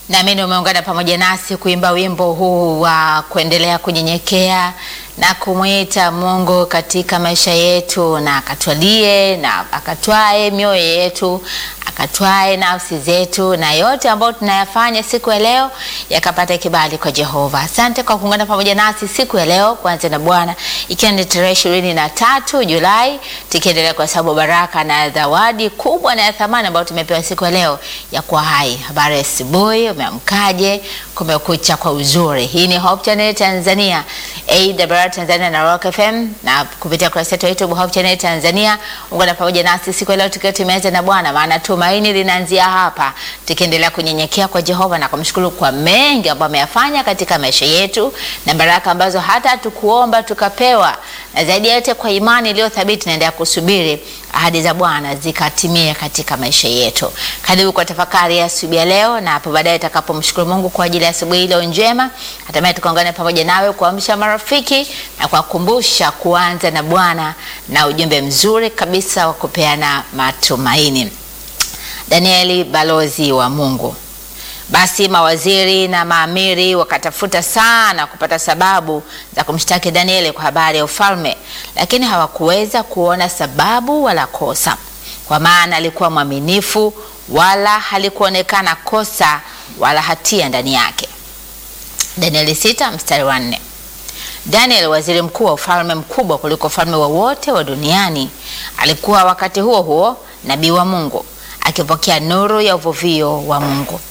Naamini umeungana pamoja nasi kuimba wimbo huu wa kuendelea kunyenyekea na kumwita Mungu katika maisha yetu, na akatwalie na akatwae mioyo yetu, akatwae nafsi zetu, na yote ambayo tunayafanya siku ya leo yakapata kibali kwa Jehova. Asante kwa kuungana pamoja nasi siku ya leo, kwanza na Bwana, ikiwa ni tarehe ishirini na tatu Julai, tukiendelea kwa sababu baraka na zawadi kubwa na ya thamani ambayo tumepewa siku ya leo ya kuwa hai. Habari ya asubuhi, umeamkaje? Kumekucha kwa uzuri. Hii ni Hope Channel Tanzania, AWR Tanzania na Rock FM, na kupitia kurasa yetu ya YouTube Hope Channel Tanzania. Ungana pamoja nasi siku ya leo tukiwa tumeanza na Bwana, maana tumaini linaanzia hapa, tukiendelea kunyenyekea kwa Jehova na kumshukuru kwa mengi ambayo ameyafanya katika maisha yetu na baraka ambazo hata hatukuomba tukapewa, na zaidi ya yote kwa imani iliyo thabiti naendelea kusubiri ahadi za Bwana zikatimie katika maisha yetu. Karibu kwa tafakari ya asubuhi ya leo, na hapo baadaye tutakapomshukuru Mungu kwa ajili ya asubuhi ile njema, hatimaye tukaungane pamoja nawe kuamsha marafiki na kuwakumbusha kuanza na Bwana na ujumbe mzuri kabisa wa kupeana matumaini. Danieli, balozi wa Mungu. Basi mawaziri na maamiri wakatafuta sana kupata sababu za kumshtaki Danieli kwa habari ya ufalme, lakini hawakuweza kuona sababu wala kosa, kwa maana alikuwa mwaminifu, wala halikuonekana kosa wala hatia ndani yake. Danieli sita mstari wa nne. Daniel, waziri mkuu wa ufalme mkubwa kuliko ufalme wowote wa, wa duniani, alikuwa wakati huo huo nabii wa Mungu akipokea nuru ya uvuvio wa Mungu.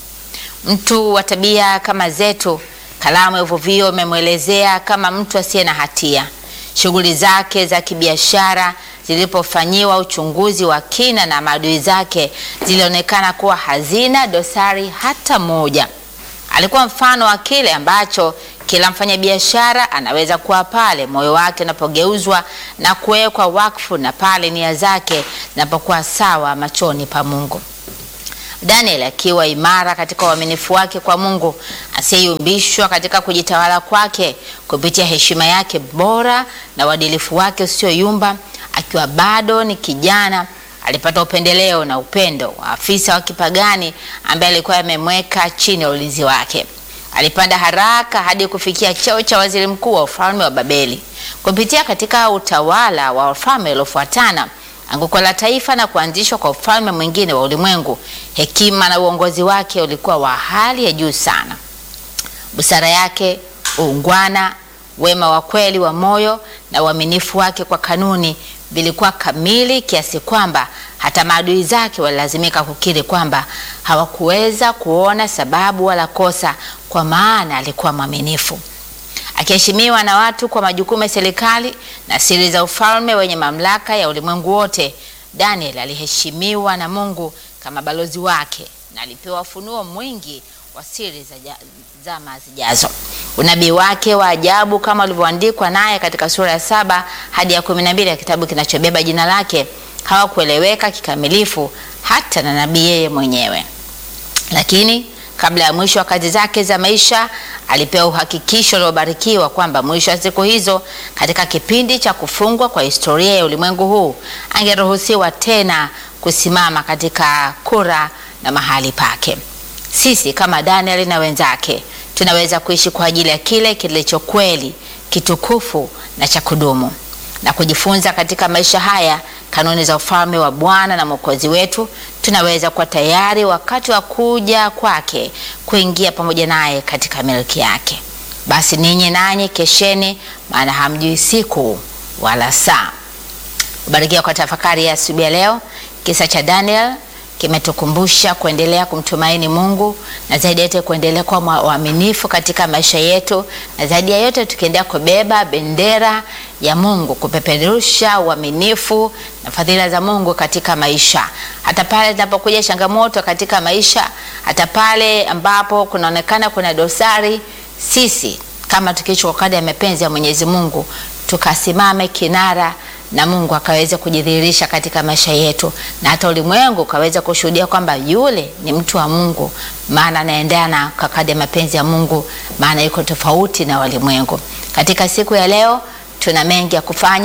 Mtu wa tabia kama zetu, kalamu ya uvuvio imemwelezea kama mtu asiye na hatia. Shughuli zake za kibiashara zilipofanyiwa uchunguzi wa kina na maadui zake zilionekana kuwa hazina dosari hata moja. Alikuwa mfano wa kile ambacho kila mfanyabiashara anaweza kuwa pale moyo wake unapogeuzwa na kuwekwa wakfu na pale nia zake zinapokuwa sawa machoni pa Mungu. Daniel akiwa imara katika uaminifu wake kwa Mungu, asiyeyumbishwa katika kujitawala kwake kupitia heshima yake bora na uadilifu wake usioyumba, akiwa bado ni kijana, alipata upendeleo na upendo wa afisa wa kipagani ambaye alikuwa amemweka chini ya ulinzi wake. Alipanda haraka hadi kufikia cheo cha waziri mkuu wa ufalme wa Babeli. Kupitia katika utawala wa ufalme uliofuatana anguko la taifa na kuanzishwa kwa ufalme mwingine wa ulimwengu, hekima na uongozi wake ulikuwa wa hali ya juu sana. Busara yake, uungwana, wema wa kweli wa moyo na uaminifu wake kwa kanuni vilikuwa kamili kiasi kwamba hata maadui zake walilazimika kukiri kwamba hawakuweza kuona sababu wala kosa, kwa maana alikuwa mwaminifu. Akiheshimiwa na watu kwa majukumu ya serikali na siri za ufalme wenye mamlaka ya ulimwengu wote, Daniel aliheshimiwa na Mungu kama balozi wake na alipewa ufunuo mwingi wa siri za zama zijazo. Unabii wake wa ajabu kama ulivyoandikwa naye katika sura ya saba hadi ya kumi na mbili ya kitabu kinachobeba jina lake hawakueleweka kikamilifu hata na nabii yeye mwenyewe, lakini kabla ya mwisho wa kazi zake za maisha alipewa uhakikisho uliobarikiwa kwamba mwisho wa siku hizo, katika kipindi cha kufungwa kwa historia ya ulimwengu huu, angeruhusiwa tena kusimama katika kura na mahali pake. Sisi kama Daniel na wenzake tunaweza kuishi kwa ajili ya kile kilicho kweli, kitukufu na cha kudumu na kujifunza katika maisha haya kanuni za ufalme wa Bwana na Mwokozi wetu. Tunaweza kuwa tayari wakati wa kuja kwake kuingia pamoja naye katika milki yake. Basi ninyi nanyi kesheni, maana hamjui siku wala saa. Ubarikiwa kwa tafakari ya asubuhi ya leo. Kisa cha Daniel kimetukumbusha kuendelea kumtumaini Mungu na zaidi ya yote kuendelea kuwa waaminifu katika maisha yetu, na zaidi ya yote tukiendelea kubeba bendera ya Mungu, kupeperusha uaminifu na fadhila za Mungu katika maisha, hata pale zinapokuja changamoto katika maisha, hata pale ambapo kunaonekana kuna dosari, sisi kama tukichukua kadi ya mapenzi ya Mwenyezi Mungu tukasimame kinara na Mungu akaweza kujidhihirisha katika maisha yetu, na hata ulimwengu ukaweza kushuhudia kwamba yule ni mtu wa Mungu, maana anaendana kwa kadri ya mapenzi ya Mungu, maana yuko tofauti na walimwengu. Katika siku ya leo tuna mengi ya kufanya.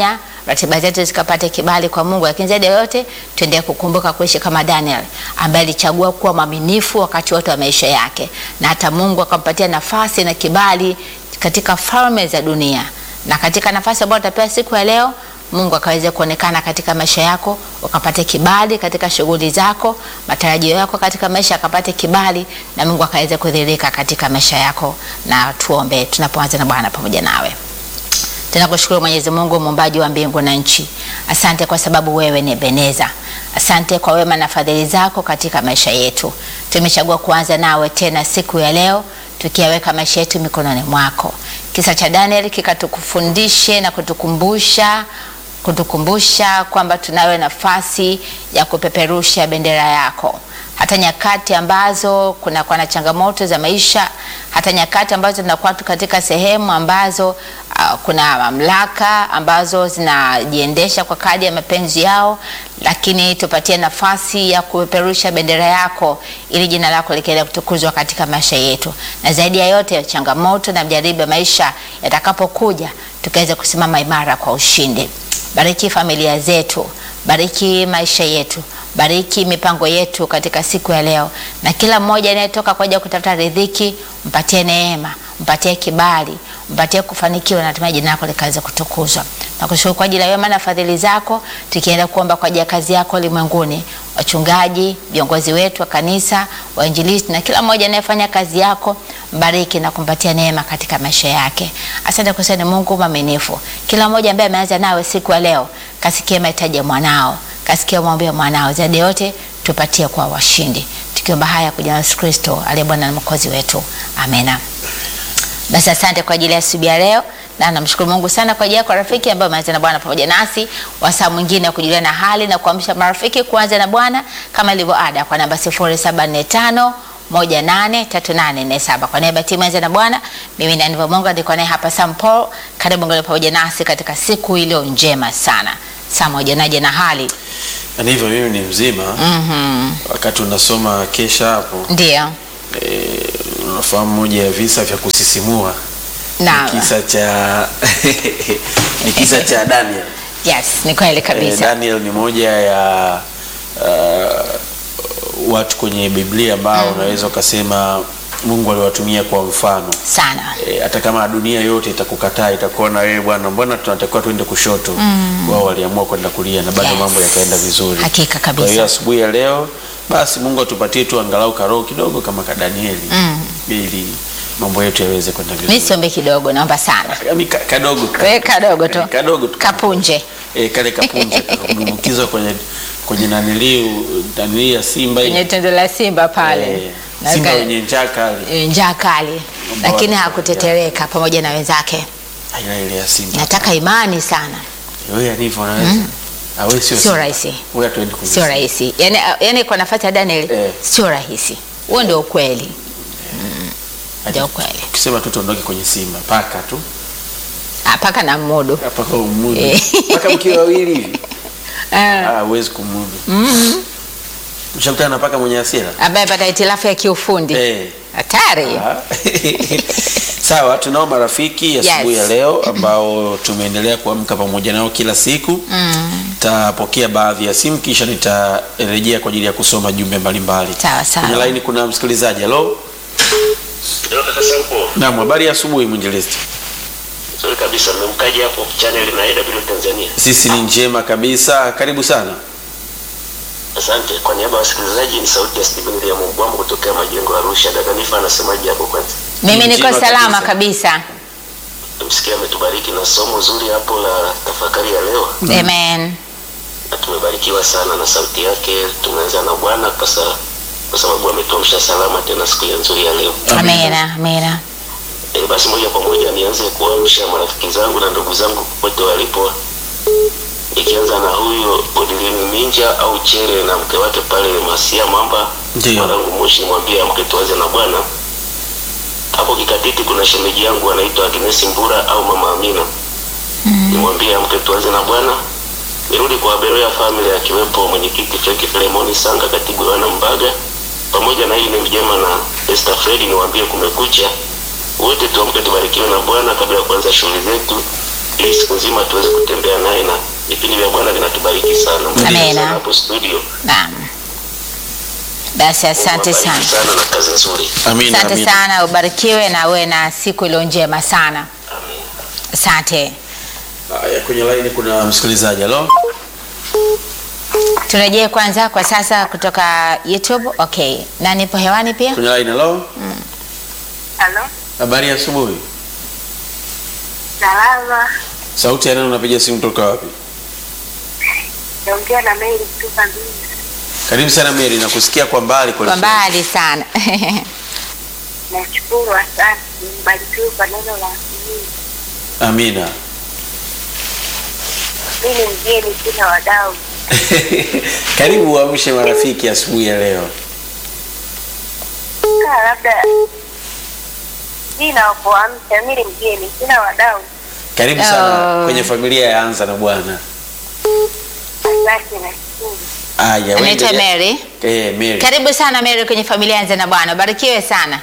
ratiba zetu zikapate kibali kwa Mungu, lakini zaidi ya yote tuendelee kukumbuka kuishi kama Daniel ambaye alichagua kuwa mwaminifu wakati wote wa maisha yake, na hata Mungu akampatia nafasi na kibali katika falme za dunia, na katika nafasi ambayo utapewa siku ya leo Mungu akaweze kuonekana katika maisha yako, ukapate kibali katika shughuli zako, matarajio yako katika maisha akapate kibali, na Mungu akaweze kudhihirika katika maisha yako. Na tuombe tunapoanza na Bwana pamoja nawe. Tunakushukuru Mwenyezi Mungu muumbaji wa mbingu na nchi. Asante kwa sababu wewe ni Ebeneza. Asante kwa wema na fadhili zako katika maisha yetu. Tumechagua kuanza nawe tena siku ya leo tukiyaweka maisha yetu mikononi mwako. Kisa cha Daniel kikatukufundishe na kutukumbusha kutukumbusha kwamba tunayo nafasi ya kupeperusha bendera yako hata nyakati ambazo kunakuwa na changamoto za maisha, hata nyakati ambazo tunakuwa katika sehemu ambazo uh, kuna mamlaka ambazo zinajiendesha kwa kadi ya mapenzi yao, lakini tupatie nafasi ya kupeperusha bendera yako ili jina lako likiendelea kutukuzwa katika maisha yetu, na zaidi ya yote changamoto na mjaribu ya maisha yatakapokuja, tukaweza kusimama imara kwa ushindi. Bariki familia zetu, bariki maisha yetu, bariki mipango yetu katika siku ya leo, na kila mmoja anayetoka kwa ajili ya kutafuta riziki, mpatie neema, mpatie kibali, mpatie kufanikiwa, na hatimaye jina lako likaweza kutukuzwa. Nakushukuru kwa ajili ya wema na fadhili zako, tukienda kuomba kwa ajili ya kazi yako ulimwenguni, wachungaji, viongozi wetu wa kanisa, wainjilisti na kila mmoja anayefanya kazi yako, mbariki na kumpatia neema katika maisha yake. Asante kwa sana Mungu mwaminifu. Kila mmoja ambaye ameanza nawe siku ya leo, kasikie mahitaji ya mwanao, kasikie maombi ya mwanao, zaidi yote tupatie kwa washindi, tukiomba haya kwa jina la Yesu Kristo aliye Bwana na Mwokozi wetu, amena. Basi asante kwa ajili ya asubuhi ya leo na namshukuru Mungu sana kwa ajili yako rafiki ambaye umeanza na Bwana pamoja nasi, wasaa mwingine wa kujuliana hali na kuamsha marafiki kuanza na Bwana kama ilivyo ada, kwa namba 0745 183847 kwa niaba ya timu Anza na Bwana, mimi ni Aniva Mungu ndiko naye hapa Sam Paul. Karibu ngole pamoja nasi katika siku iliyo njema sana. Sam, hujanaje na hali? Na hivyo mimi ni mzima. Mhm. Wakati unasoma kesha hapo Ndio. eh, unafahamu moja ya visa vya kusisimua Na ni kisa cha ni kisa cha Daniel. yes, ni kweli Eh, kabisa. Daniel ni moja ya uh, watu kwenye Biblia ambao unaweza ukasema Mungu aliwatumia kwa mfano. Sana. E, hata kama dunia yote itakukataa itakuona wewe bwana, mbona tunatakiwa tuende kushoto? Wao waliamua kwenda kulia na bado Yes. mambo yakaenda vizuri. Hakika Kwa hiyo kabisa. asubuhi ya leo basi Mungu atupatie tu angalau karoho kidogo kama ka Danieli ili mambo yetu yaweze kwenda Mimi vizuri. siombe kidogo, naomba sana. Yaani ka- kadogo ka- Wewe kadogo tu. Eh, kadogo tu. Kapunje. Eh, kale kapunje kakudumbukizwa kwenye kwenye naniliu nanili ya Simba Kwenye ile. tendo la Simba pale. Eh, Na Simba ka- wenye njaa kali. eh, njaa kali, Ambao lakini watu- hakutetereka pamoja na wenzake. Aina ile ya Simba. Nataka imani sana, Wewe ndivyo unaweza. Ah, wewe sio sio Simba. rahisi, Wewe hatuendi kwenye sio Simba. rahisi. Yani, yani kwa nafasi ya Daniel Eh. sio rahisi. Huo ndio ukweli, ndio ukweli. Ukisema tu tuondoke kwenye Simba paka tu. Ah, Paka na mudu Hapa kwa umudu. Eh. Paka mkiwa wawili hivi. Ah, Ah, huwezi kumudu. Mshakutana na paka mwenye hasira? ambaye pata hitilafu ya kiufundi Eh. hatari. Ah. Sawa, tunao marafiki asubuhi Yes. ya leo ambao tumeendelea kuamka pamoja nao kila siku. Tapokea baadhi ya simu kisha nitarejea kwa ajili ya kusoma jumbe mbalimbali. Sawa, sawa. Kwenye laini kuna msikilizaji. Hello. Ndio kaka Sampo. Naam, habari ya asubuhi mwinjilisti. Nzuri kabisa. Mmemkaje hapo channel na AW Tanzania? Sisi ni njema kabisa. Karibu sana. Asante. Kwa niaba ya wasikilizaji ni sauti ya Stephen William Mbwambo kutokea majengo ya Arusha. Dada Nifa anasemaje hapo kwanza? Mimi Ni niko njema salama kabisa. kabisa. Tumsikia ametubariki na somo zuri hapo la tafakari ya leo. Amen. Na tumebarikiwa sana na sauti yake. Tumeanza na Bwana kwa sa- kwa sababu ametuamsha salama tena siku ya nzuri ya leo. Amina, amina. E, basi moja kwa moja nianze kuamsha marafiki zangu na ndugu zangu popote walipo, nikianza na huyu Odilini Minja au Chere na mke wake pale Masia Mamba Ndiyo. mwanangu Moshi, mwambie amke tuanze na Bwana. Hapo Kikatiti kuna shemeji yangu anaitwa Agnes Mbura au Mama Amina, nimwambie amke tuanze na Bwana. Nirudi kwa Beroya family akiwepo mwenyekiti Frank Filemoni Sanga, katibu Yohana Mbaga, pamoja na hii ni mjema na Esther Fredi, niwaambie kumekucha wote tuamke tubarikiwe na Bwana kabla ya kuanza shughuli zetu, ili siku nzima tuweze kutembea naye na vipindi vya Bwana vinatubariki sana. Mungu Amina. sana hapo studio. Naam. Basi asante Mungu sana. awabariki sana na kazi nzuri. Amina, Asante amina. sana, ubarikiwe na uwe na siku iliyo njema sana. Asante. Haya, kwenye laini kuna msikilizaji. Halo, Turejee kwanza kwa sasa kutoka YouTube. Okay, na nipo hewani pia. kwenye laini. Halo, Halo, habari ya asubuhi. salama. Sauti ya nani? Unapiga simu toka wapi? Naongea na Mary kutoka Mbinga. Karibu sana Mary, nakusikia kwa mbali kweli Kwa kweli. mbali sana. Nashukuru, asante. Mbarikiwe kwa neno la Mungu. Amina. Mimi ni mgeni, sina wadau. Karibu uamshe marafiki asubuhi ya leo. Kaa labda mimi nawapoamsha, mimi ni mgeni, sina wadau. Karibu sana Oh. kwenye familia ya Anza na Bwana. Asante, nashukuru. Aya, wewe Anaitwa endelea. Mary. Eh, Mary. Karibu sana Mary kwenye familia ya Anza na Bwana. Barikiwe sana.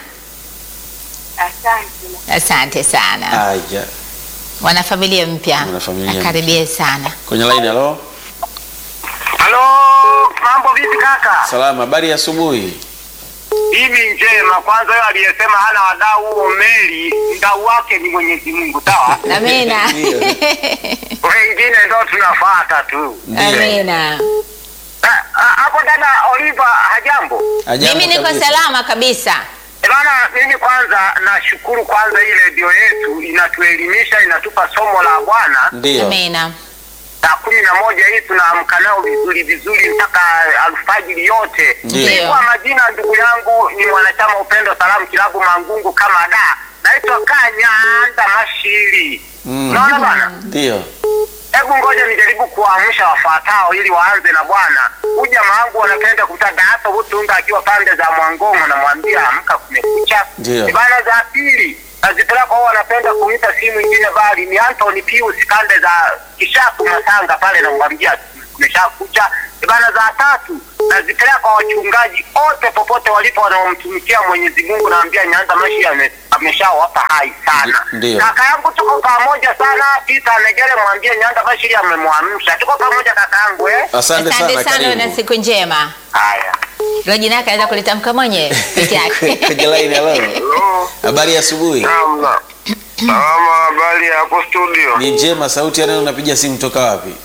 Asante. Asante sana. Aya. Wanafamilia mpya. Wanafamilia mpya. Karibie sana. Kwenye line halo. Halo, mambo vipi kaka? Salama, habari ya asubuhi. Hivi njema. Kwanza yeye aliyesema hana wadau huo Meli, mdau wake ni Mwenyezi Mungu, sawa? Amina. Ndio. Wengine ndo tunafuata tu. Amina. Ah, ah, Hapo dada Oliva, hajambo? Hajambo Mimi niko kabisa. salama kabisa. Eh, Bana, mimi kwanza nashukuru kwanza hii redio yetu inatuelimisha, inatupa somo la Bwana. Ndio. Amina. Saa kumi na moja hii tunaamka nao vizuri vizuri mpaka alfajiri yote. Ndio. Mimi kwa majina, ndugu yangu ni mwanachama Upendo Salamu Kilabu Mangungu kama da, naitwa Kanyanda Mashiri. Mm. Unaona bana, Ndio. hebu ngoja nijaribu kuwaamsha wafuatao ili waanze na Bwana. Huyu jamaa wangu wanapenda kutaga hapa Butunga akiwa pande za Mwangongo, namwambia amka, kumekucha. Ndio. Ni Bana za pili nazipeleka kwao, wanapenda kuita simu ingine bali ni Anthony Pius kande za Kishapu Masanga pale, namwambia kumeshakucha. Ni Bana za tatu nazipeleka kwa wachungaji wote popote walipo wanaomtumikia Mwenyezi Mungu, naambia Nyanza Mashi ame- ameshawapa hai sana. Ndio. Kaka yangu tuko pamoja sana, Peter Negere, mwambie Nyanda Bashiri amemwamsha. Tuko pamoja kaka yangu eh. Asante sana, Asante sana uwe na karibu. siku njema. Haya. Hilo jina yake anaweza kulitamka mwenyewe peke yake. Kwenye line halo. Hello. Habari ya asubuhi. Naam, naam. Salama, habari ya hapo studio. Ni njema, sauti ya nani? Unapiga simu toka wapi?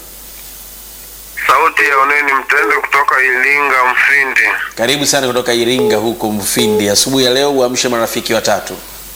Sauti ya Oneni Mtende kutoka Ilinga Mfindi. Karibu sana kutoka Iringa huko Mfindi. Asubuhi ya leo uamshe marafiki watatu.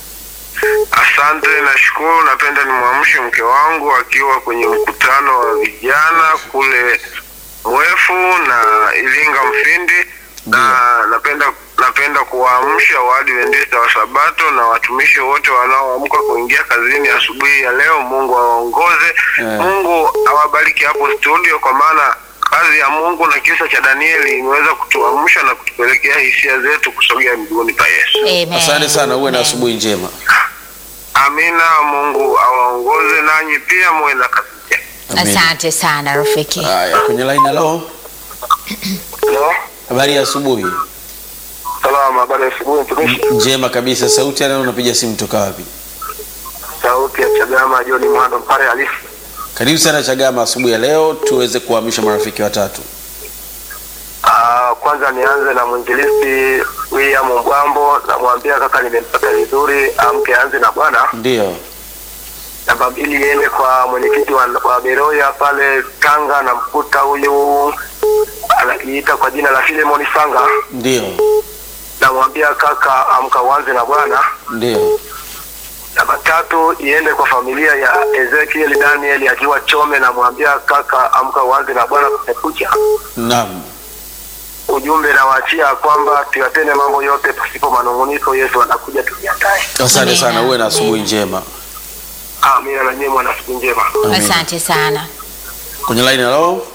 Asante, nashukuru. Napenda nimwamshe mke wangu akiwa kwenye mkutano wa vijana kule Mwefu na Ilinga Mfindi, na napenda napenda kuwaamsha Waadventista wa Sabato na watumishi wote wanaoamka kuingia kazini asubuhi ya leo. Mungu awaongoze, Eh. Mungu awabariki hapo studio, kwa maana kazi ya Mungu na kisa cha Danieli imeweza kutuamsha na kutupelekea hisia zetu kusogea miguuni pa Yesu. Amen. Asante sana, uwe na Amen. asubuhi njema. Amina. Mungu awaongoze nanyi pia muwe na kazi njema. Amen. Asante sana rafiki. Haya, kwenye line halo. Hello? Habari ya asubuhi. Salama, habari ya asubuhi mtumishi. Njema kabisa. Sauti ya nani? Unapiga simu toka wapi? Sauti ya Chagama John Mwando Mpare halisi. Karibu sana Chagama asubuhi ya leo tuweze kuhamisha marafiki watatu. Ah, kwanza nianze na mwinjilisti William Mbwambo, namwambia kaka, nimempata vizuri, amke anze na Bwana. Ndio. Namba mbili iende kwa mwenyekiti wa, wa Beroya pale Tanga, namkuta huyu anajiita kwa jina la Filemon Sanga, Ndio. namwambia kaka, amka uanze na Bwana. Ndio. Namba tatu iende kwa familia ya Ezekiel Daniel akiwa Chome, namwambia kaka, amka uanze na Bwana, kumekucha. Naam. Ujumbe nawaachia kwamba tuyatende mambo yote pasipo manunguniko. Yesu anakuja, tujiandae. Asante Amina. sana, uwe na asubuhi njema. Amina na nyinyi mwana siku njema. Amina. Asante sana. Kwenye line halo.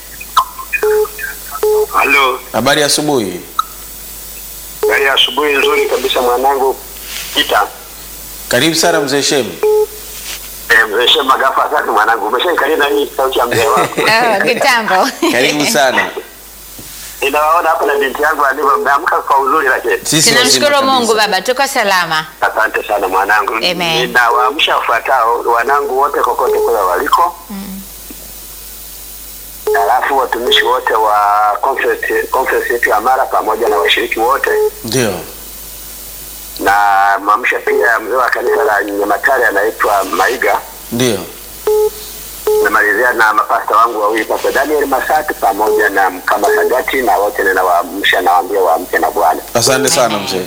Halo, Habari ya asubuhi. gari ya asubuhi nzuri kabisa mwanangu Pita. Karibu sana mzee Shemu. Eh, mzee Shema gafa asante mwanangu. Umeshaikalia na hii sauti ya mzee wako. Oh, kitambo. Karibu sana. Ninawaona hapa na binti yangu alivyo mmeamka kwa uzuri lakini. Sisi Tunamshukuru wazima Mungu kabisa. Baba, tuko salama. Asante sana mwanangu. Amen. Ninawaamsha wafuatao wanangu wote kokote kule waliko. Halafu watumishi wote wa conference conference yetu ya Mara pamoja na washiriki wote, Ndio. na mwamsha pia mzee wa kanisa la Nyamatare anaitwa Maiga. Ndio. Namalizia na mapasta wangu wawili, Pasta Daniel Masatu pamoja na Mkama Sagati, na wote ninawaamsha, nawaambia waamke na Bwana. Asante sana mzee.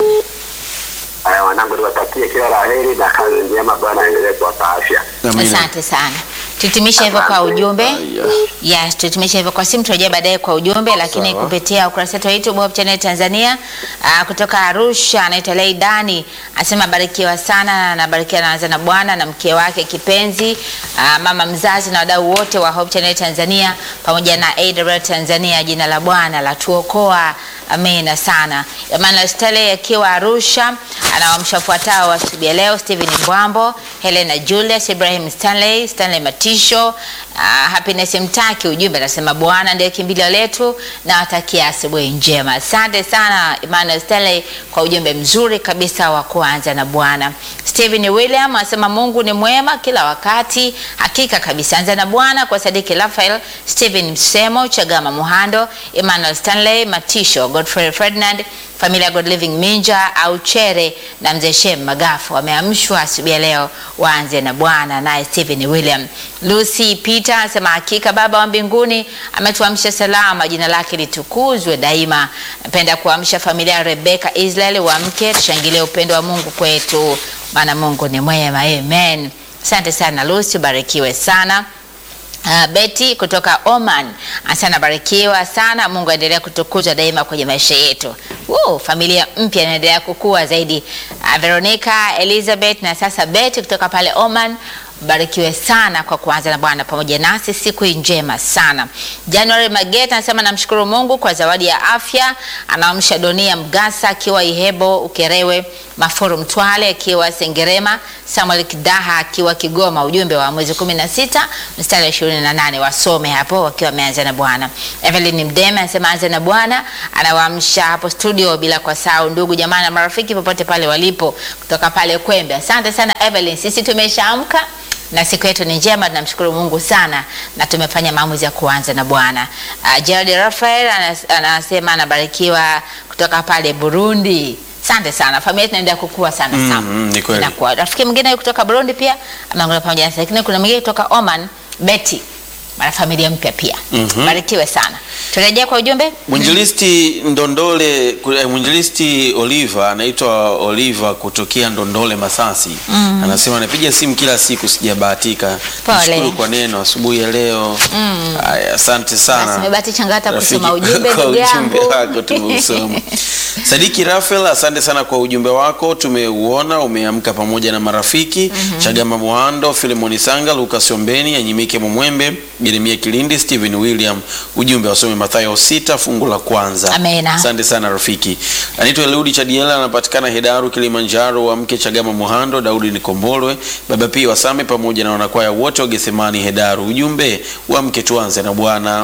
Haya wanangu, niwatakie kila la heri na kazi njema. Bwana aendelee kuwapa afya. Amina. Asante sana. Tutimisha hivyo kwa ujumbe. Aya. Yes, tutimisha hivyo kwa simu, turejea baadaye kwa ujumbe, lakini Sawa. kupitia ukurasa wetu wa YouTube Hope Channel Tanzania. Uh, kutoka Arusha anaitwa Leidani asema barikiwa sana na anabarikiwa naanza na Bwana na mke wake kipenzi, uh, mama mzazi na wadau wote wa Hope Channel Tanzania pamoja na AWR Tanzania. Jina la Bwana la tuokoa. Amina sana. Emmanuel Stele akiwa Arusha anawaamsha fuatao asubuhi ya leo: Stephen Mbwambo, Helena Julius, Ibrahim Stanley, Stanley Matisho, uh, Happiness Mtaki. Ujumbe anasema Bwana ndiye kimbilio letu na watakia asubuhi njema. Asante sana Emmanuel Stanley kwa ujumbe mzuri kabisa wa kuanza na Bwana. Stephen William anasema Mungu ni mwema kila wakati, hakika kabisa. Anza na Bwana kwa Sadiki Rafael, Stephen Msemo, Chagama Muhando, Emmanuel Stanley Matisho, Godfrey Ferdinand, familia ya God Living Minja au Chere na mzee Shem Magafu wameamshwa asubuhi ya leo, waanze na Bwana. Naye Stephen William. Lucy Peter anasema hakika Baba wa mbinguni ametuamsha salama, jina lake litukuzwe daima. Napenda kuamsha familia ya Rebecca Israel, waamke tushangilie upendo wa Mungu kwetu, maana Mungu ni mwema. Amen. Asante sana Lucy, ubarikiwe sana. Uh, Betty kutoka Oman asana barikiwa sana. Mungu aendelea kutukuzwa daima kwenye maisha yetu. Woo, familia mpya inaendelea kukua zaidi. Uh, Veronica Elizabeth na sasa Betty kutoka pale Oman barikiwe sana kwa kuanza na Bwana pamoja nasi siku hii njema sana. January Mageta anasema namshukuru Mungu kwa zawadi ya afya. Anaamsha Donia Mgasa akiwa Ihebo Ukerewe, Mafuru Mtwale akiwa Sengerema, Samuel Kidaha akiwa Kigoma. Ujumbe wa mwezi 16 mstari wa 28 wasome hapo wakiwa wameanza na Bwana. Evelyn Mdeme anasema anza na Bwana, anawaamsha hapo studio bila kwa sao ndugu jamaa na marafiki popote pale walipo kutoka pale Kwembe. Asante sana Evelyn, sisi tumeshaamka na siku yetu ni njema, tunamshukuru Mungu sana na tumefanya maamuzi ya kuanza na Bwana. Uh, Gerald Rafael anas- anasema anabarikiwa kutoka pale Burundi. Asante sana, familia yetu inaendelea kukua sana Mm, sana. mm, ni kweli. Inakuwa. Rafiki mwingine kutoka Burundi pia ameungana pamoja nasi, lakini kuna mwingine kutoka Oman, Betty, mara familia mpya pia. Mhm. Barikiwe sana. Turejea kwa ujumbe. Mwinjilisti Ndondole, ku- eh, mwinjilisti Oliver anaitwa Oliver kutokea Ndondole Masasi. Anasema anapiga simu kila siku sijabahatika. Pole. Nashukuru kwa neno asubuhi ya leo. Aya, asante sana. Basi umebahatisha ngata kusoma Rafiki, ujumbe kwa ndugu ujumbe yangu. wako tumeusoma. Sadiki Rafael, asante sana kwa ujumbe wako, tumeuona. Umeamka pamoja na marafiki Chagama Mwando, Filemoni Sanga, Lucas Ombeni, Anyimike Mumwembe, Jeremia Kilindi, Stephen William. Ujumbe wasome Mathayo sita fungu la kwanza. Amena. Asante sana rafiki. Anaitwa Eliudi Chadiela, anapatikana Hedaru, Kilimanjaro. Wa mke Chagama Muhando, Daudi Nikombolwe, Baba Pia Wasame pamoja na wanakwaya wote wa Gethsemani Hedaru. Ujumbe wa mke tuanze na Bwana.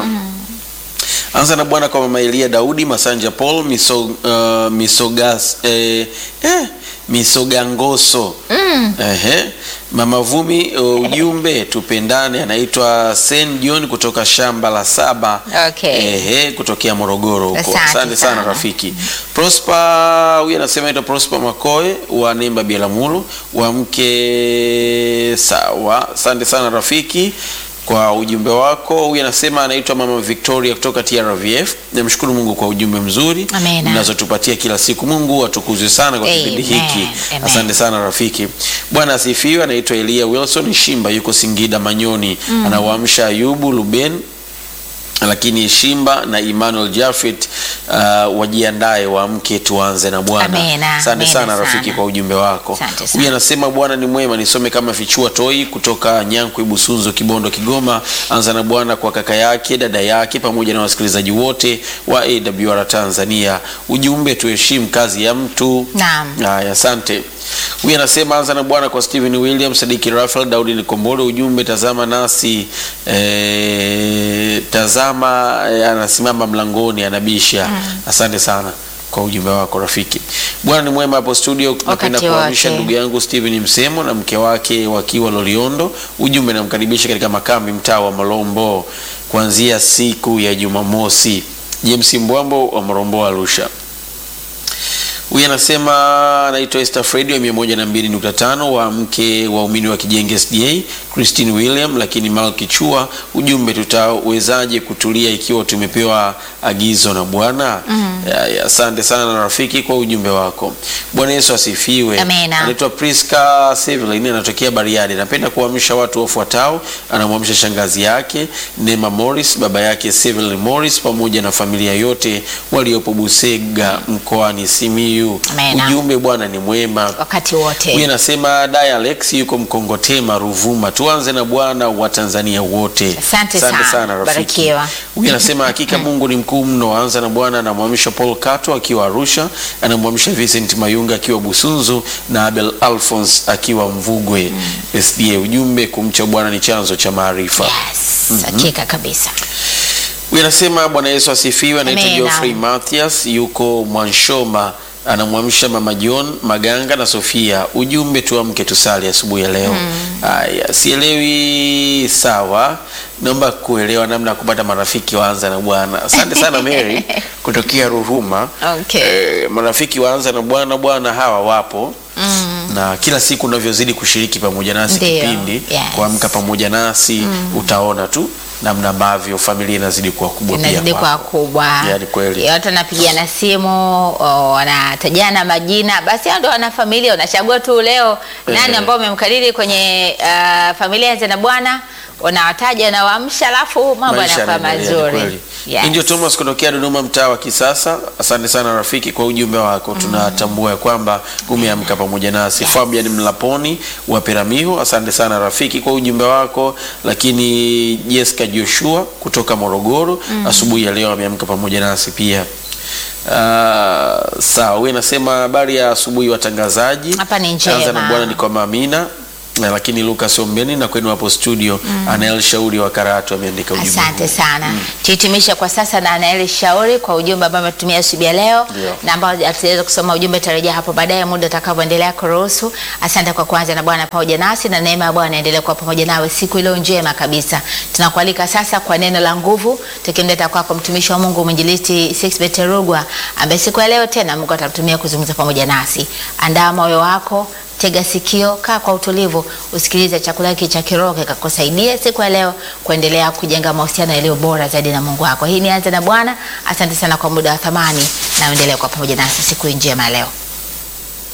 Anza na Bwana kwa mama Elia Daudi Masanja Paul miso, uh, misogas, eh, eh, misogangoso Ehe. Mama Vumi uh, ujumbe tupendane, anaitwa Sen John kutoka shamba la saba Okay. Ehe, kutokea Morogoro huko. Asante Asante sana sana. rafiki. Prosper huyu anasema anaitwa Prosper Makoe wa Nemba Bialamulu wa mke sawa. Asante sana rafiki kwa ujumbe wako. Huyu anasema anaitwa Mama Victoria kutoka TRVF. Namshukuru Mungu kwa ujumbe mzuri Amena. mnazotupatia kila siku. Mungu atukuzwe sana kwa kipindi Amen. hiki. Amen. Asante sana rafiki. Bwana asifiwe. Anaitwa Elia Wilson Shimba, yuko Singida Manyoni. Anawaamsha Ayubu Luben lakini Shimba na Emmanuel Jafet uh, wajiandae waamke tuanze na Bwana. Amena, Asante amena sana rafiki sana. kwa ujumbe wako. Asante sana. Huyu anasema Bwana ni mwema, nisome kama fichua toi kutoka Nyankwe Busunzo Kibondo Kigoma. Anza na Bwana kwa kaka yake, dada yake pamoja na wasikilizaji wote wa AWR Tanzania. Ujumbe tuheshimu kazi ya mtu. Naam. Haya, asante. Huyu anasema anza na Bwana kwa Stephen William, Sadiki Rafael, Daudi Nikombole. Ujumbe tazama nasi eh, tazama eh, anasimama mlangoni anabisha. Asante sana. kwa ujumbe wako rafiki. Bwana ni mwema hapo studio. Napenda kuhamisha wote. ndugu yangu Steven Msemo na mke wake wakiwa Loliondo. Ujumbe namkaribisha katika makambi mtaa wa Malombo kuanzia siku ya Jumamosi. James Mbwambo wa Marombo Arusha. Huyu anasema anaitwa Esther Fredi wa 102.5 wa mke waumini wa Kijenge SDA Christine William, lakini Malki Chua, ujumbe tutawezaje kutulia ikiwa tumepewa agizo na Bwana? Ya, ya, Asante sana na rafiki kwa ujumbe wako. Bwana Yesu asifiwe. Amina. Anaitwa Priska Sevelin anatokea Bariadi. Napenda kuamsha watu wafuatao. Anamwamsha shangazi yake Nema Morris, baba yake Sevelin Morris pamoja na familia yote waliopo Busega mkoani Simiyu. Amina. Ujumbe Bwana ni mwema. wakati Huyu wote. anasema Daya Alex yuko Mkongotema Ruvuma. Tuanze na Bwana wa Tanzania wote. Asante sana. rafiki. Barikiwa. Huyu anasema hakika Mungu ni mkuu mno. Anza na Bwana anamwamsha Paul Kato akiwa Arusha, anamwamsha Vincent Mayunga akiwa Busunzu na Abel Alphonse akiwa Mvugwe SDA. Ujumbe kumcha Bwana ni chanzo cha maarifa. Yes, hakika kabisa. Huyu anasema Bwana Yesu asifiwe. Anaitwa Amina. Geoffrey Mathias yuko Mwanshoma, anamwamsha Mama John Maganga na Sofia. Ujumbe tuamke tusali asubuhi ya leo. Haya, sielewi sawa, naomba kuelewa namna ya kupata marafiki waanza na Bwana. Asante sana Mary kutokea Ruvuma. Okay. Eh, marafiki waanza na Bwana, Bwana hawa wapo na kila siku unavyozidi kushiriki pamoja nasi Ndio, kipindi yes. kuamka pamoja nasi utaona tu namna ambavyo familia inazidi kuwa kubwa pia inazidi kwa kwako. kubwa, Yaani kweli. watu wanapigiana simu, o, wanatajana majina, basi hao ndio wana familia. Unachagua tu leo nani Eh. ambao umemkariri kwenye uh, familia ya na Bwana, unawataja unawaamsha, alafu mambo Maisha yanakuwa yanaendelea, ni mazuri. kweli. Yes. Indio Thomas kutokea Dodoma, mtaa wa Kisasa. Asante sana rafiki kwa ujumbe wako, tunatambua ya kwamba umeamka pamoja nasi. Fabian Mlaponi wa Peramiho, asante sana rafiki kwa ujumbe wako. Lakini Jessica Joshua kutoka Morogoro, asubuhi ya leo ameamka pamoja nasi pia. Uh, sawa, huyu anasema habari ya asubuhi watangazaji. Hapa ni njema. Anza na Bwana ni kwa Mamina na lakini Lucas Ombeni na kwenu hapo studio Anael Shauri wa Karatu ameandika ujumbe. Asante huu. sana. Tuhitimishe kwa sasa na Anaeli Shauri kwa ujumbe ambao ametumia asubuhi ya leo Ndio. na ambao ataweza kusoma ujumbe, tarejea hapo baadaye muda utakavyoendelea kuruhusu. Asante kwa kuanza na Bwana pamoja nasi na neema ya Bwana endelee kuwa pamoja nawe siku iliyo njema kabisa. Tunakualika sasa kwa neno la nguvu, tukimleta kwako mtumishi wa Mungu mwinjilisti Sixbet Rugwa ambaye siku ya leo tena Mungu atamtumia kuzungumza pamoja nasi. Andaa moyo wako Tega sikio, kaa kwa utulivu, usikilize chakula hiki cha kiroho kikakusaidia siku ya leo kuendelea kujenga mahusiano yaliyo bora zaidi na Mungu wako. Hii ni Anza na Bwana. Asante sana kwa muda wa thamani na uendelee kwa pamoja nasi siku hii njema ya leo.